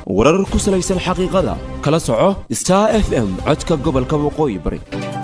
warar ku salaysan xaqiiqada kala soco star f m codka gobolka waqooyi bari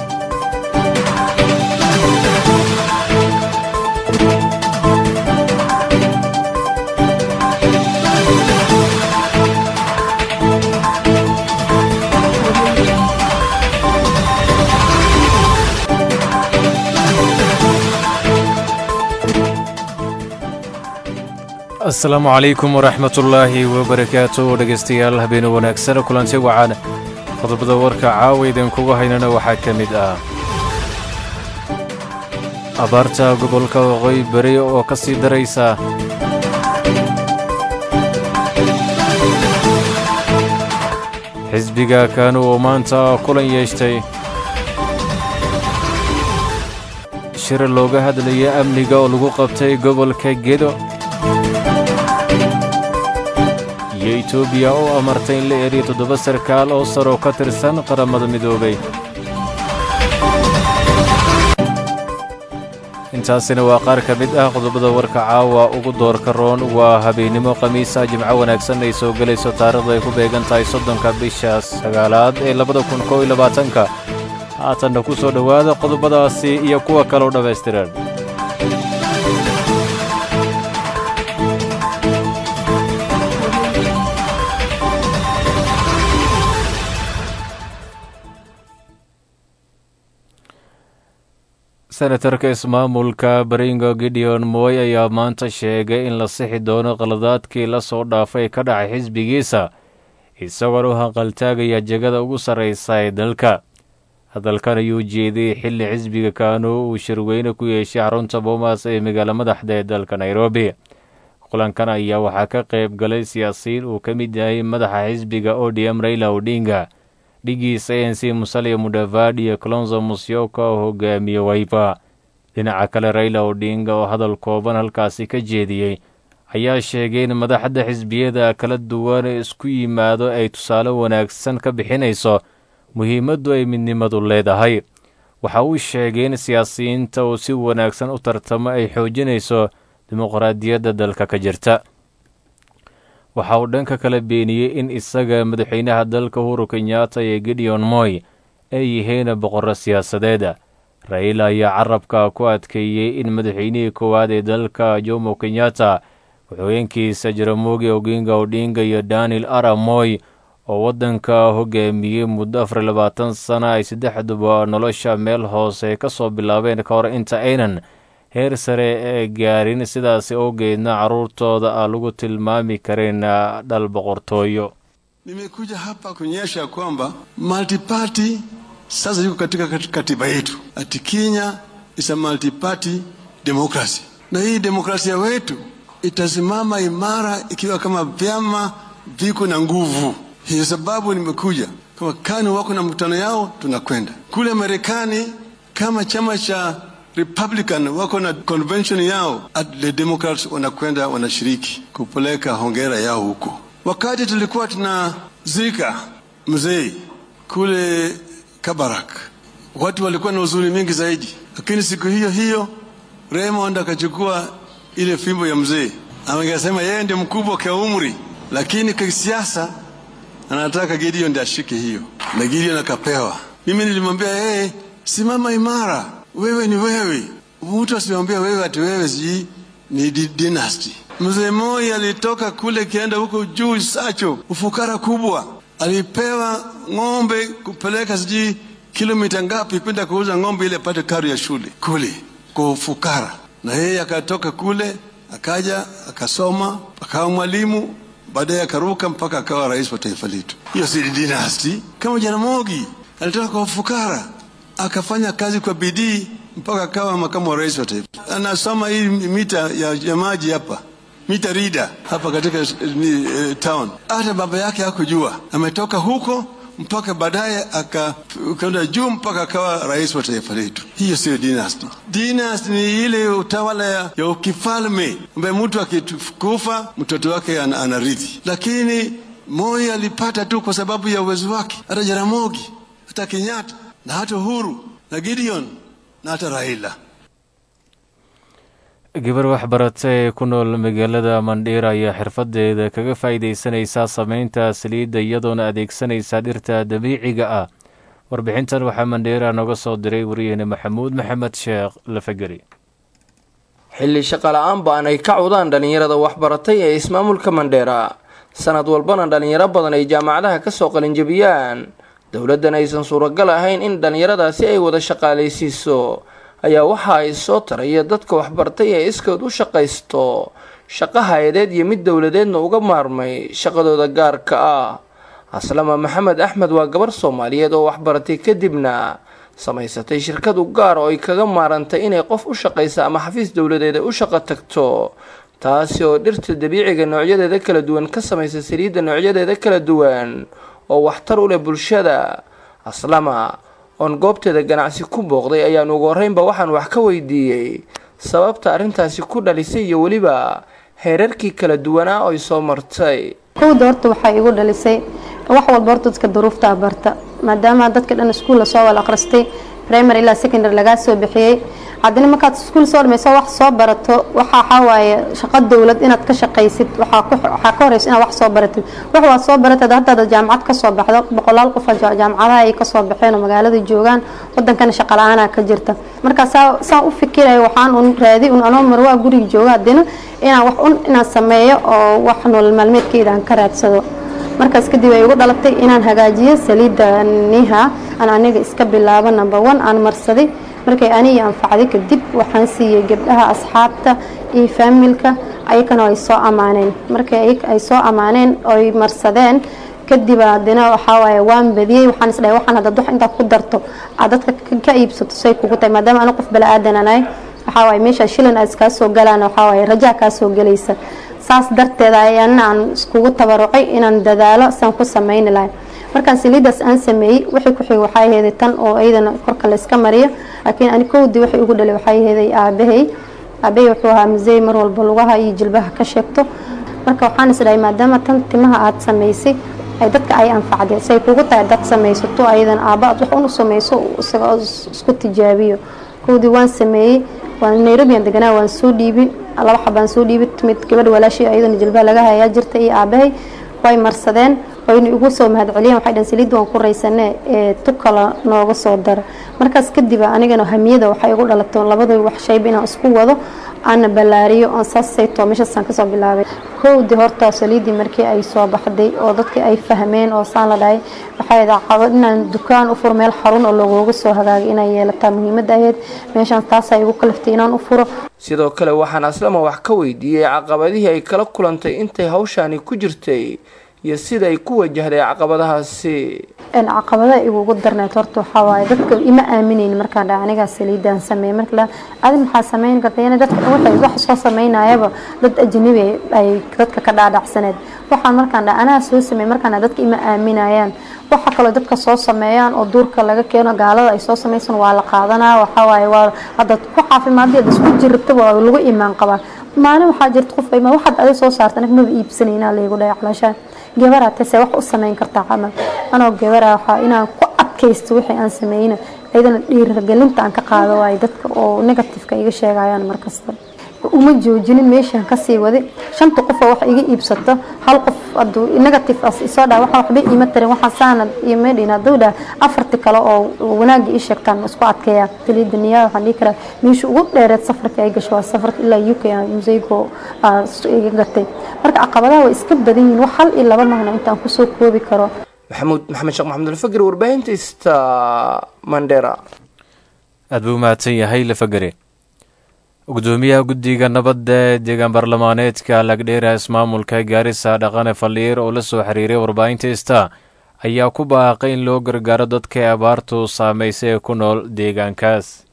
asalaamu calaykum waraxmatullaahi wabarakaatu dhegaystayaal habeenu wanaagsan kulanti wacan qodobada warka caawa idinkugu haynana waxaa ka mid ah abaarta gobolka waqooyi bari oo ka sii daraysa xisbiga kaanu oo maanta kulan yeeshtay shir looga hadlaya amniga oo lagu qabtay gobolka gedo iyo etoobiya oo amartay in la eriyo toddoba sarkaal oo saroo ka tirsan qaramada midoobay intaasina waa qaar ka mid ah qodobada warka caawa ugu doorka roon waa habeennimo khamiisa jimco wanaagsan ay soo gelayso taarikhda ay ku beegan tahay soddonka bisha sagaalaad ee labada kun kow iyo labaatanka haatanna ku soo dhowaada qodobadaasi iyo kuwa kaloo dhammaystiran senatarka ismaamulka baringo gideon moy ayaa maanta sheegay in la sixi doono qaladaadkii la soo dhaafay ka dhacay xisbigiisa isagoon u hanqaltaagaya jegada ugu sarraysa ee dalka hadalkan ayuu jeediyey xilli xisbiga kaanu uu shirweyne ku yeeshay xarunta boomaas ee magaala madaxda ee dalka nairobi kulankan ayaa waxaa ka qayb galay siyaasiyiin uu ka mid yahay madaxa xisbiga odm raila odinga dhigiisa a n c musalia mudavadi iyo colonzo musyoka oo hogaamiye waypa dhinaca kale raila odinga oo hadal kooban halkaasi ka jeediyey ayaa sheegay in madaxda xisbiyada kala duwan ee isku yimaado ay tusaale wanaagsan ka bixinayso muhiimaddu ay midnimadu leedahay waxa uu sheegay in siyaasiyiinta uu si wanaagsan u tartamo ay xoojinayso dimuqraadiyadda dalka ka jirta waxa uu dhanka kala beeniyey in isaga madaxweynaha dalka uhuru kenyatta iyo gideon moy ay yihiin boqorro siyaasadeed raila ayaa carabka ku adkeeyey in madaxweynihii koowaad ee dalka jomo kenyatta ku-xigeenkiisa jaramogi oginga odinga iyo daniel ara moy oo waddanka hogaamiyey muddo afar labaatan sana ay saddexduba nolosha meel hoose ka soo bilaabeen ka hor inta aynan heer sare ee gaarin sidaasi awgeedna carruurtooda aan lagu tilmaami karin dhal boqortooyo nimekuja hapa kuonyesha kwamba multiparty sasa yuko katika katiba yetu ati Kenya is a multiparty democracy, na hii demokrasia wetu itasimama imara ikiwa kama vyama viko na nguvu. Hiyo sababu nimekuja kama KANU wako na mkutano yao, tunakwenda kule Marekani kama chama cha Republican wako na convention yao, the Democrats wanakwenda wanashiriki kupeleka hongera yao huko. Wakati tulikuwa tunazika mzee kule Kabarak, watu walikuwa na huzuni mingi zaidi, lakini siku hiyo hiyo Raymond akachukua ile fimbo ya mzee, angesema yeye ndiye mkubwa kwa umri, lakini kwa siasa anataka Gideon ndiye ashike hiyo, na Gideon akapewa. Mimi nilimwambia yeye, simama imara wewe ni wewe. Mtu asimwambia wewe ati wewe sijui ni di dynasty. Mzee Moi alitoka kule kienda huko juu Sacho, ufukara kubwa, alipewa ng'ombe kupeleka sijui kilomita ngapi kwenda kuuza ng'ombe ile apate karo ya shule kule kwa ufukara, na yeye akatoka kule akaja akasoma akawa mwalimu baadaye akaruka mpaka akawa rais wa taifa letu. Hiyo si dynasty. Kama Jaramogi alitoka kwa ufukara akafanya kazi kwa bidii mpaka akawa makamu wa rais wa taifa. Anasoma hii mita ya, ya maji hapa mita rida hapa katika uh, town. Hata baba yake hakujua, ametoka huko mpaka baadaye akaenda juu mpaka akawa rais wa taifa letu. Hiyo sio dynasty. Dynasty ni ile utawala ya, ya ukifalme ambaye mtu akikufa mtoto wake an, anarithi, lakini Moi alipata tu kwa sababu ya uwezo wake. Hata Jaramogi, hata Kenyatta na hata Uhuru na Gideon na hata Raila. gabar waxbarata ee ku nool magaalada mandhiir ayaa xirfadeeda kaga faa'iidaysanaysaa sameynta saliidda iyadoona adeegsanaysa dhirta dabiiciga ah warbixintan waxaa mandheera nooga soo diray wariyeene maxamuud maxamed sheekh lafageri xilli shaqala-aan ba-an ay ka cudaan dhallinyarada waxbaratay ee ismaamulka mandheera sanad walbana dhallinyaro badan ay jaamacadaha kasoo qalinjabiyaan dowladdan aysan suuragal ahayn in dhallinyaradaasi ay wada shaqaalaysiiso ayaa waxa ay soo taraya dadka waxbartay ee iskood u shaqaysto shaqo hay-adeed iyo mid dowladeedna uga maarmay shaqadooda gaarka ah aslama maxamed axmed waa gabar soomaaliyeed oo waxbaratay kadibna samaysatay shirkad u gaar oo ay kaga maarantay inay qof u shaqaysa ama xafiis dowladeed ay u shaqo tagto taasi oo dhirta dabiiciga noocyadeeda kala duwan ka samaysa saliidda noocyadeeda kala duwan oo waxtar u leh bulshada aslama oon goobteeda ganacsi ku booqday ayaan ugu horreynba waxaan wax ka weydiiyey sababta arrintaasi ku dhalisay iyo weliba heerarkii kala duwanaa oy soo martay kowda horta waxaa igu dhalisay wax walba horta dadka duruuftaa barta maadaama dadka dhan iskuulla soo wal akhristay primary ilaa secondary lagaa soo bixiyey haddana markaad iskuul soo dhamayso wax soo barato waxa waxaa waaye shaqo dowlad inaad ka shaqaysid waxaa ka horeysa inaad wax soo baratid wax waad soo baratid haddaad jaamacad kasoo baxdo boqolaal qof jaamacadaha ay kasoo baxeen oo magaalada joogaan wadankana shaqa la-aanaa ka jirta markaa saa saan u fikiraya waxaan un raadi un anoo marwaa guriga jooga haddana inaan wax un inaan sameeyo oo wax nolol maalmeedkeyda aan ka raadsado markaas kadib ay igu dhalatay inaan hagaajiyo saliidda niha aan aniga iska bilaabo number one aan marsaday markay anigi anfacday kadib waxaan siiyey gabdhaha asxaabta iyo faamilka ayakana ay soo ammaaneen markay ay soo ammaaneen oy marsadeen kadib haddana waxaa waaye waan badiyey waxaan isdhahay waxaan haddaad wax intaad ku darto aad dadka ka iibsato say kugu tahay maadaama aniga qof bala-aadan anahay waxaa waaye meesha shilin aad iskaa soo galaan waxaa waaye rajaa kaa soo gelaysa saas darteeda ayaana aan iskugu tabarucay inaan dadaalo saan ku sameyni lahay markaan saliidaas aan sameeyey wixii ku xigay waxaa aheeday tan oo iyadana korka la iska mariyo laakiin ani kowdii waxay ugu dhalay waxaa aheeday aabahay aabahay wuxuu ahaa musey mar walba lugaha iyo jilbaha ka sheegto marka waxaan isdhahay maadaama tan timaha aad samaysay ay dadka ay anfacday say kugu tahay dad samaysato ayadan aaba aad wax unu samayso isaga isku tijaabiyo kowdii waan sameeyey waan nairobi aan deganaa waan soo dhiibi laba xabaan soo dhiibi mid gabadh walaashii ayadana jilbaha laga hayaa jirta iyo aabahay way marsadeen wayna igu soo mahadceliyeen waxay dhahan saliidda waan ku raysane ee tukala nooga soo dara markaas kadib anigana hamiyada waxay igu dhalato labada wax shayba inaan isku wado aana ballaariyo oon saasayto meeshaasaan kasoo bilaabay kowdii horta saliiddii markii ay soo baxday oo dadkii ay fahmeen oo saan la dhahay waxay caqabad inaan dukaan u furo meel xarun oo lagooga soo hagaagay inay yeelataa muhiimadda ahayd meeshaan taasaa igu kaliftay inaan u furo sidoo kale waxaan aslama wax ka weydiiyey caqabadihii ay kala kulantay intay hawshaani ku jirtay iyo sida ay ku wajahday caqabadahaasi caqabadaha igugu darneed horta waxaa waaye dadka ima aaminayn markaan dha anigaa saliidaan sameeyey marka la adi maxaa sameyn karta yani dadka waxay wax soo sameynayaba dad ajnabi ay dadka ka dhaadhacsaneed waxaan markaan dha anaa soo sameey markaan dadka ima aaminayaan waxa kaloo dadka soo sameeyaan oo duurka laga keeno gaalada ay soo sameysan waa la qaadanaa waxaa waaye waa haddaad ku caafimaadii ad isku jirrabta waa lagu imaan qabaa maalin waxaa jirta qof ma waxaad adig soo saarta aniga maba iibsanayna laygu dhahay calaashaan gabaraa tase wax u sameyn kartaa camal anoo gabara waxaa inaan ku adkaysto wixii aan sameyna ayadana dhiirigelinta aan ka qaado waayo dadka oo negatifeka iga sheegayaan markasta uma joojinin meeshaan kasii wadi shanta qofoo wax iga iibsato hal qof aduu negative as isoo dhaa waxaa waxba iima tarin waxaa saana iyo meedhin hadduu dhaa afarti kale oo wanaagga ii sheegtaan isku adkeeya saliidda niyaa waxaan dhihi karaa meesha ugu dheereed safarka ay gasho waa safarka ilaa u k museygo iga gatay marka caqabadaha way iska badan yihiin wax hal iyo laba mahna intaan kusoo koobi karo maxamuud maxamed sheekh maxamed alfagri warbaahinta ista mandera aada buu mahadsan yahay lafagare gudoomiyaha guddiga nabadda ee deegaan baarlamaaneedka lagdheera ismaamulka gaarisa dhaqane faldhiir oo la soo xiriiray warbaahinta ista ayaa ku baaqay in loo gargaaro dadka abaartu saamaysay ee ku nool deegaankaas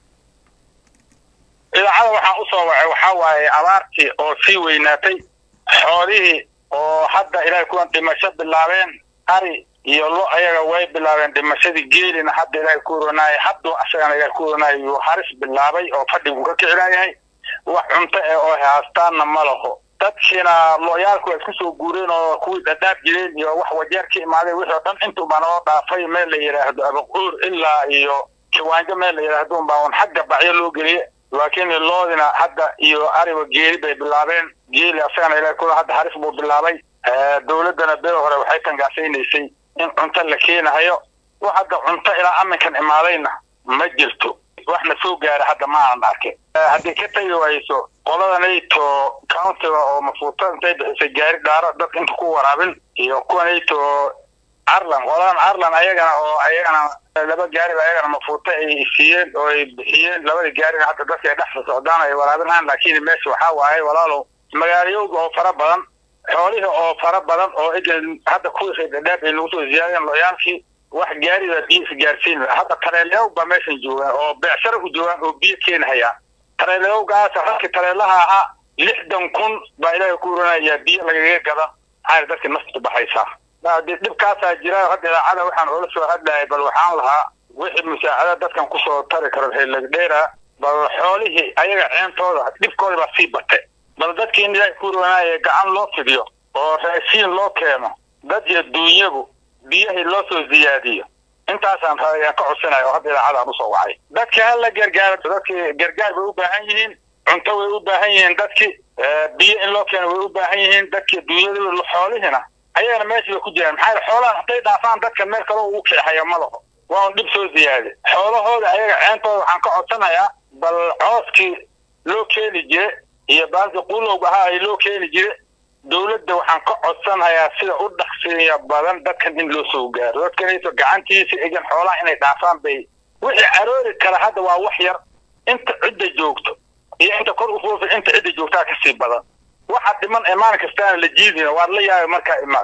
idaacada waxaan u soo wacay waxaa waaye abaartii oo sii weynaatay xoolihii oo hadda ilaahay kuwan dhimasho bilaabeen ari iyo lo ayaga way bilaabeen dhimashadii geelina hadda ilaahay ku ronaayay hadduu asagana ilaahay ku ronaayay yuu haris bilaabay oo fadhigu ka kicinayahay wax cunto eh oo haastaanna ma laho dadkiina looyaalku waa isku soo guureen oo kuwii dhadhaab jireen iyo wax wajeer ka imaaday wixii oo dhan intuuba noo dhaafay meel la yidhaahdo abaquur ilaa iyo jawaanjo meel la yidhaahdo unbaa un xagga bacyo loo geliye laakiin loodina hadda iyo ariba geeli bay bilaabeen geeli asagana ilaa kuwa hadda haris buu bilaabay dowladdana bee hore waxay tangaasaynaysay in cunto la keenahayo wax hadda cunto ilaa aminkan imaadayna ma jirto waxna soo gaara hadda ma aanan arkin haddii ka tagi wayso qoladanayto countiga oo mafuuta intay bixisay gaari dhaaro dadka inta ku waraabin iyo kuwanayto arlan qoladan arlan ayagana oo ayagana laba gaariba ayagana mafuuta ay siiyeen oo ay bixiyeen labada gaarina hadda dadka ay dhexda socdaan ay waraabinayaan laakiin meesha waxaa waaye walaalow magaalayowga oo fara badan xoolihii oo fara badan oo egan hadda kuwii reerdhaab ay nagu soo ziyaadeen loyaalkii wax gaarida biyo isgaarsiin hadda tareeleyow baa meeshan joogaan oo beecshara u joogaan oo biyo keenahayaan tareeleyowgaas halkii tareelaha ahaa lixdan kun baa ilaahay ku uranayaa biyo lagaga gada maxaa dadka naftu baxaysaa dhibkaasaa jira hadda idaacada waxaan oola soo hadlayay bal waxaan lahaa wixii musaacada dadkan kusoo tari karo heelagdheera bal xoolihii ayaga ceentooda dhibkooda baa sii batay bal dadkii in ilaahay ku uranaaya gacan loo fidiyo oo raashiin loo keeno dad iyo duunyagu biyahii loo soo ziyaadiyo intaasaan ayaan ka codsanaya oo hadda idaacadaan usoo wacay dadka hala gargaaro dadkii gargaar bay u baahan yihiin cunto way u baahan yihiin dadkii biyo in loo keeno way u baahan yihiin dadkii duunyada xoolihina ayagana meesha bay ku jiraan maxaa yeel xoolahan hadday dhaafaan dadka meel kaloo ugu kixaya ma laho waa un dhib soo ziyaade xoolahooda ayaga ceentooda waxaan ka codsanayaa bal cooskii loo keeni jire iyo baalkii qulowga ahaa ay loo keeni jire dowladda waxaan ka codsanayaa sida u dhaqsiya badan dadkan in loo soo gaaro dadkanayso gacantiisa egan xoolaha inay dhaafaan bay wixii caroori kara hadda waa wax yar inta cidda joogto iyo inta kor u foofi inta cidda joogtaa kasii badan waxa dhiman ee maalin kastaana la jiidina waad la yaabay markaa imaad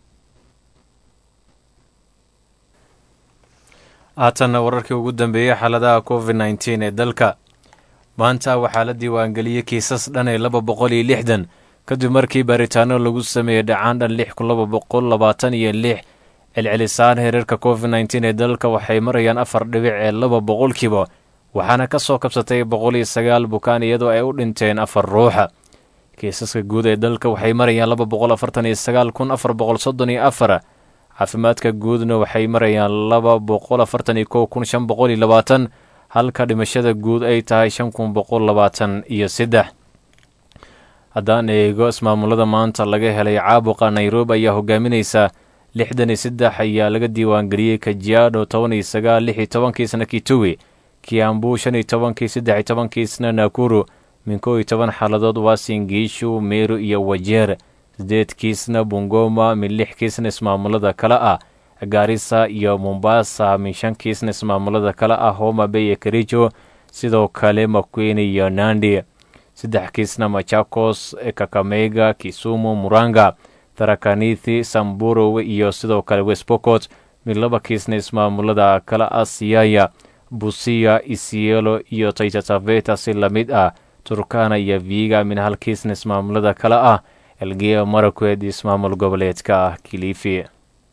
haatanna wararkii ugu dambeeyey xaaladaha covid nneteen ee dalka maanta waxaa la diiwaangeliyey kiisas dhan ee laba boqol iyo lixdan kadib markii baaritaano lagu sameeyey dhacaan dhan lix kun laba boqol labaatan iyo lix celcelisaan hereerka covid nneteen ee dalka waxay marayaan afar dhibic ee laba boqolkiiba waxaana ka soo kabsatay boqol iyo sagaal bukaan iyadoo ay u dhinteen afar ruuxa kiisaska guud ee dalka waxay marayaan laba boqol afartan iyo sagaal kun afar boqol soddon iyo afar caafimaadka guudna waxay marayaan laba boqol afartan iyo kow kun shan boqol iyo labaatan halka dhimashada guud ay tahay shan kun boqol labaatan iyo saddex haddaan eego ismaamulada maanta laga helay caabuqa nairobi ayaa hogaaminaysa lixdan iyo saddex ayaa laga diiwaangeliyey kajiado toban iyo sagaal lix iyo tobankiisna kituwi kiambu shan iyo tobankii saddex iyo tobankiisna nakuru min kow iyo toban xaaladood waasingiishu meru iyo wajeer sideed kiisna bungoma min lix kiisna ismaamulada kale ah gaarisa iyo mombasa min shan kiisna ismaamulada kale ah homa bay iyo karijo sidoo kale makwene iyo nandi saddex kiisna machakos kakameyga kisumu muranga tarakanithi samburo iyo sidoo kale westbocot min laba kiisna ismaamulada kale ah siyaya busiya isielo iyo taitataveta si lamid ah turkana iyo viga min hal kiisna ismaamulada kale ah elgeya marakwed ismaamul goboleedka ah kilifi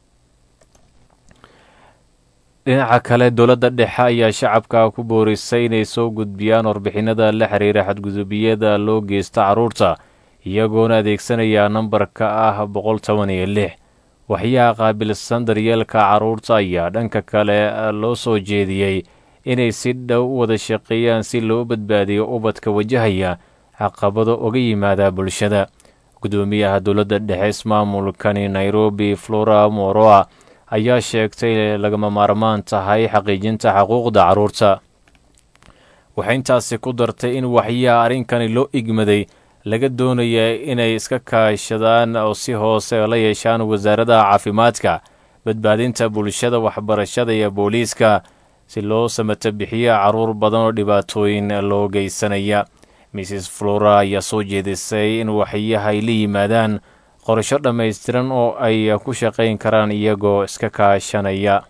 dhinaca kale dowladda dhexe ayaa shacabka ku boorisay inay soo gudbiyaan warbixinada la xiriira xadgudubiyada loo geysta carruurta iyagoona adeegsanaya nambarka ah boqol toban iyo lix waxyaha qaabilsan daryeelka carruurta ayaa dhanka kale loo soo jeediyey inay si dhow u wada shaqeeyaan si loo badbaadiyo ubadka wajahaya caqabado uga yimaada bulshada gudoomiyaha dowladda dhexe ismaamulkani nairobi flora moroa ayaa sheegtay lagama maarmaan tahay xaqiijinta xuquuqda carruurta waxay intaasi ku dartay in waxyaha arrinkani loo igmaday laga doonaya inay iska kaashadaan oo si hoose la yeeshaan wasaaradaha caafimaadka badbaadinta bulshada waxbarashada iyo booliiska si loo samata bixiyo carruur badan oo dhibaatooyin loo geysanaya mrs flora ayaa soo jeedisay in waxyaha ay la yimaadaan qorasho dhammaystiran oo ay ku shaqayn karaan iyagoo iska kaashanaya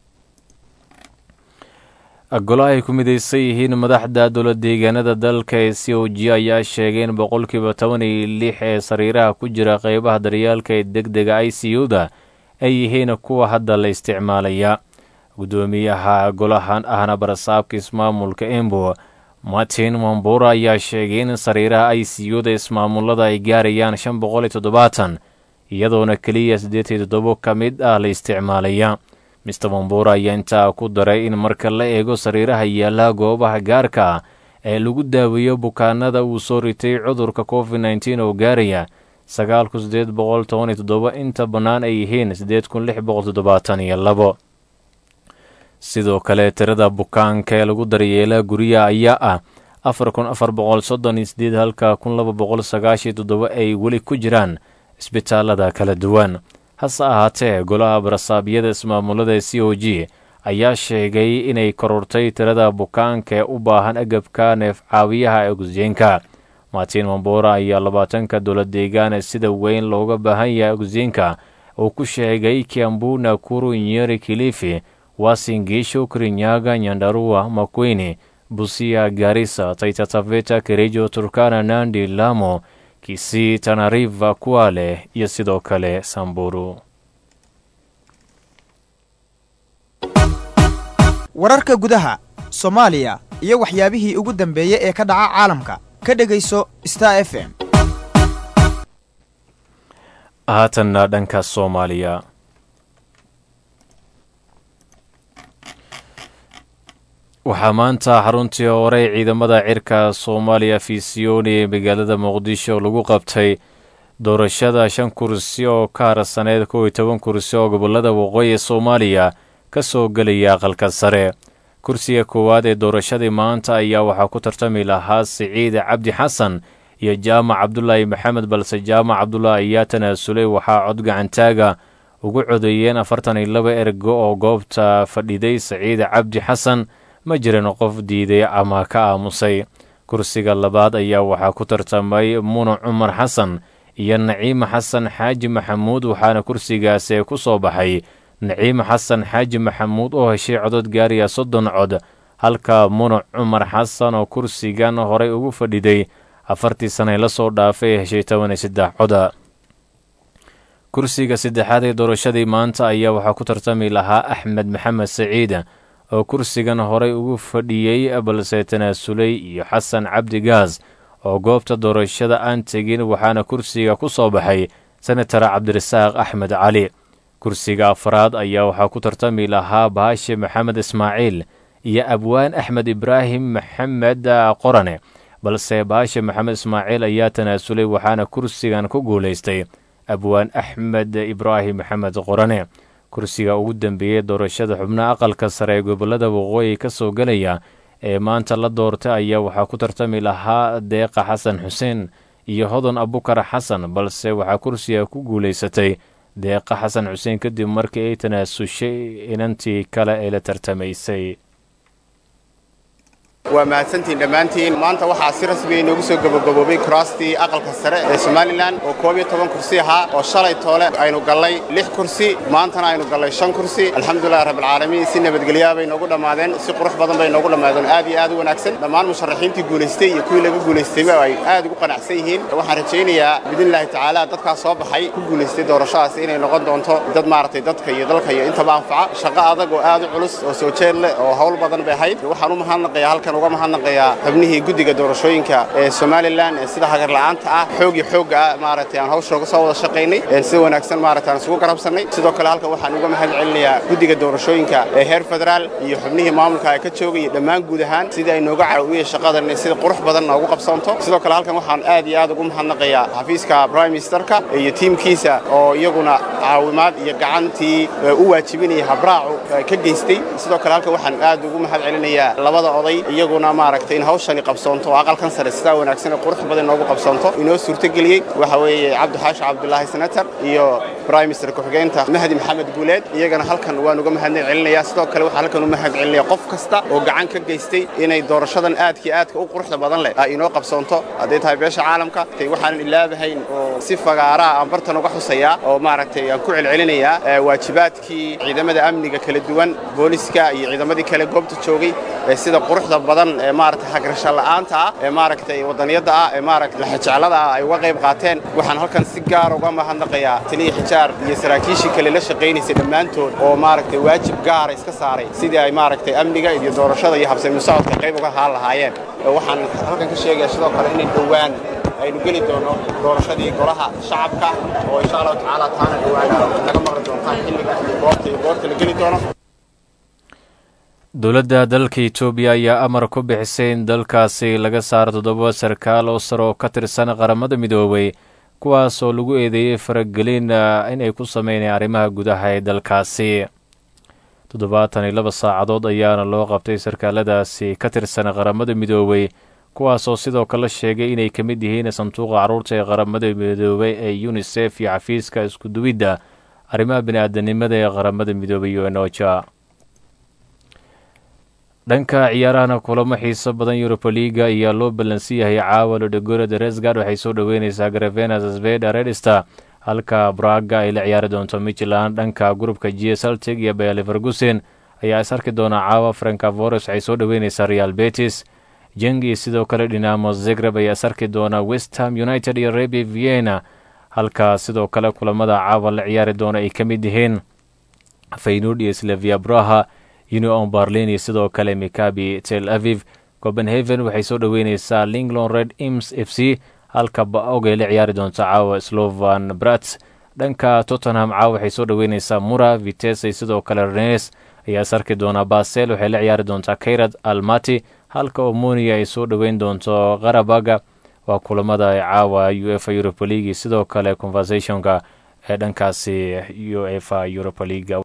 golo ay ku midaysan yihiin madaxda dowla deegaanada dalka ee c o g ayaa sheegay in boqolkiiba toban iyo lix ee sariiraha ku jira qeybaha daryaalka ee deg dega i c u-da ay yihiin kuwa hadda la isticmaalaya guddoomiyaha golahan ahna barasaabka ismaamulka embo martin wambura ayaa sheegay in sariiraha i c u-da ismaamulada ay gaarayaan shan boqol iyo toddobaatan iyadoona keliya siddeed iyo toddobo ka mid ah la isticmaalaya mister wambura ayaa intaa ku daray in marka la eego sariiraha yaalaha goobaha gaarka ah ee lagu daaweeyo bukaanada uu soo ritay cudurka covid nteen oo gaaraya sagaal kun sideed boqol toban iyo toddoba inta bannaan ay yihiin siddeed kun lix boqol toddobaatan iyo labo sidoo kale tirada bukaanka ee lagu daryeela guryaha ayaa ah afar kun afar boqol soddon iyo sideed halka kun laba boqol sagaashiyo toddoba ay weli ku jiraan isbitaalada kala duwan hase ahaatee golaha barasaabyada ismaamulada c o g ayaa sheegay inay korortay tirada bukaanka ee u baahan agabka neef caawiyaha ee ogsijiinka martin mambora ayaa labaatanka dowlad deegaane sida weyn looga baahan yahay ogsijiinka uu ku sheegay kiambu nakuru nyeri kilifi wasingisho kirinyaga nyandarua makwini busia garisa taitataveta kerejo turkana nandi lamo kisii tanariva kuale iyo sidoo kale samburu wararka gudaha soomaaliya iyo waxyaabihii ugu dambeeyey ee ka dhaca caalamka ka dhegayso star f m haatanna dhanka soomaaliya waxaa maanta xaruntii horey ciidamada cirka soomaaliya fiisiyooni ee magaalada muqdisho lagu qabtay doorashada shan kursi oo ka harsaneyd kow iyo toban kursi oo gobolada waqooyi soomaaliya ka soo gelaya aqalka sare kursiga koowaad ee doorashadii maanta ayaa waxaa ku tartami lahaa siciid cabdi xasan iyo jaamac cabdulaahi maxamed balse jaamac cabdulaahi ayaa tanaasulay waxaa cod gacantaaga ugu codeeyeen afartan iyo laba ergo oo goobta fadhiday siciid cabdi xasan ma jirin qof diiday ama ka aamusay kursiga labaad ayaa waxaa ku tartamay munu cumar xasan iyo naciime xasan xaaji maxamuud waxaana kursigaasi ku soo baxay naciime xasan xaaji maxamuud oo heshay codod gaariya soddon cod halka munu cumar xasan oo kursigan horey ugu fadhiday afartii sanay la soo dhaafay ee heshay toban iyo saddex coda kursiga saddexaad ee doorashadii maanta ayaa waxaa ku tartami lahaa axmed maxamed saciid oo kursigan horey ugu fadhiyey balse tanaasulay iyo xasan cabdi gaas oo goobta doorashada aan tegin waxaana kursiga ku soo baxay senatar cabdirasaaq axmed cali kursiga afraad ayaa waxaa ku tartami lahaa baashe maxamed ismaaciil iyo abwaan axmed ibraahim maxamed qorane balse baashe maxamed ismaaciil ayaa tanaasulay waxaana kursigan ku guulaystay abwaan axmed ibraahim maxamed qorane kursiga ugu dambeeyey doorashada xubnaha aqalka sare ee gobolada waqooyi ka soo gelaya ee maanta la doortay ayaa waxaa ku tartami lahaa deeqa xasan xuseen iyo hodan abukar xasan balse waxaa kursiga ku guulaysatay deeqa xasan xuseen kadib markii ay tanaasushay inantii kale ee la tartamaysay waa mahadsantiin dhammaantiin maanta waxaa si rasmiya inoogu soo gabagaboobay kuraastii aqalka sare ee somalilan oo koob iyo toban kursi ahaa oo shalay toole aynu gallay lix kursi maantana aynu gallay shan kursi alxamdulilahi rabbilcaalamiin si nabadgelyaa bay noogu dhammaadeen si qurux badan bay noogu dhammaadeen aad iyo aad u wanaagsan dhammaan musharaxiintii guulaystay iyo kuwii laga guulaystayba ay aad ugu qanacsan yihiin waxaan rajaynayaa biidnillaahi tacaala dadkaas soo baxay ku guulaystay doorashadaas inay noqon doonto dad maaragtay dadka iyo dalka iyo intaba anfaca shaqo adag oo aad u culus oo soo jeed leh oo hawl badan bay ahayd waxaan u mahadnaqayaa halkan uga mahadnaqayaa xubnihii guddiga doorashooyinka ee somalilan ee sida hagarla'aanta ah xoog iyo xoogga ah maaragtay aan hawsha uga soo wada shaqaynay sida wanaagsan maaragtay aan isugu garabsannay sidoo kale halkan waxaan uga mahad celinayaa guddiga doorashooyinka ee heer federaal iyo xubnihii maamulka ee ka joogay iyo dhammaan guud ahaan sidii ay nooga caawiyeen shaqadan inay sida qurux badan noogu qabsoonto sidoo kale halkan waxaan aad iyo aad ugu mahadnaqayaa xafiiska prime ministerka iyo tiimkiisa oo iyaguna caawimaad iyo gacantii u waajibinaya habraacu ka geystay sidoo kale halkan waxaan aad ugu mahad celinayaa labada oday iyaguna maaragtay in hawshani qabsoonto oo aqalkan sare sidaa wanaagsan ee qurux badan noogu qabsoonto inoo suurtogeliyey waxa weeye cabdixaashi cabdulaahi senator iyo prime minister ku-xigeenta mahdi maxamed guuleed iyagana halkan waan uga mahad celinayaa sidoo kale waxaan halkan u mahad celinaya qof kasta oo gacan ka geystay inay doorashadan aadkii aadka u quruxda badan leh ay inoo qabsoonto hadday tahay beesha caalamka tay waxaanan ilaabahayn oo si fagaaraa aan bartan uga xusayaa oo maaragtay aan ku celcelinayaa waajibaadkii ciidamada amniga kala duwan booliska iyo ciidamadii kale goobta joogay ee sida quruxda badan ee maaragtay hagrasho la'aanta ah ee maaragtay wadaniyadda ah ee maaragtay laxajeclada ah ay uga qayb qaateen waxaan halkan si gaar uga mahadnaqayaa taliya xijaar iyo saraakiishii kale la shaqaynaysay dhammaantood oo maaragtay waajib gaara iska saaray sidii ay maaragtay amniga iyo doorashada iyo habsami socodka qayb uga haan lahaayeen waxaan halkan ka sheegayaa sidoo kale inay dhowaan aynu geli doono doorashadii golaha shacabka oo insha allahu tacaala taana dhowaan naga maqli doontaan xilliga iyo goobta iyo goorta la geli doono dowladda dalka etoobiya ayaa amar ku bixisay in dalkaasi laga saaro toddoba sarkaal oo sare oo ka tirsan qaramada midoobay kuwaas oo lagu eedeeyey faragelin inay ku sameynayaan arrimaha gudaha ee dalkaasi toddobaatan iyo laba saacadood ayaana loo qabtay sarkaaladaasi ka tirsan qaramada midoobay kuwaasoo sidoo kale sheegay inay ka mid yihiin sanduuqa carruurta ee qaramada midoobay ee unisef iyo xafiiska iskuduwidda arrimaha bini-aadanimada ee qaramada midoobay uenoja dhanka ciyaarahana kulamo xiiso badan yuruba liga ayaa loo ballansan yahay caawa lodhegorada resgard waxay soo dhoweyneysaa gravenas sveda redster halka braga ay la ciyaari doonto michland dhanka grupka g saltig iyo bayer levergusen ayaa is arki doona caawa frankavores waxay soo dhoweyneysaa real betis jeng iyo sidoo kale dhinamo zegreb ayaa is arki doona westham united iyo rebi vienna halka sidoo kale kulamada caawa la ciyaari doona ay ka mid yihiin faynud iyo slavia braha union berlin iyo sidoo kale mikabi tel aviv copenhaven waxay soo dhoweyneysaa linglon red ims f c halka ba-og ay la ciyaari doonto caawa slovan brats dhanka tottenham caawa waxay soo dhoweyneysaa mura vites iyo sidoo kale renes ayaa is arki doonaa basel waxay la ciyaari doontaa kayrad almati halka omonia ay soo dhoweyn doonto qarabaga waa kulamada caawa u efa europa league sidoo kale conversationka ee dhankaasi u efa europa league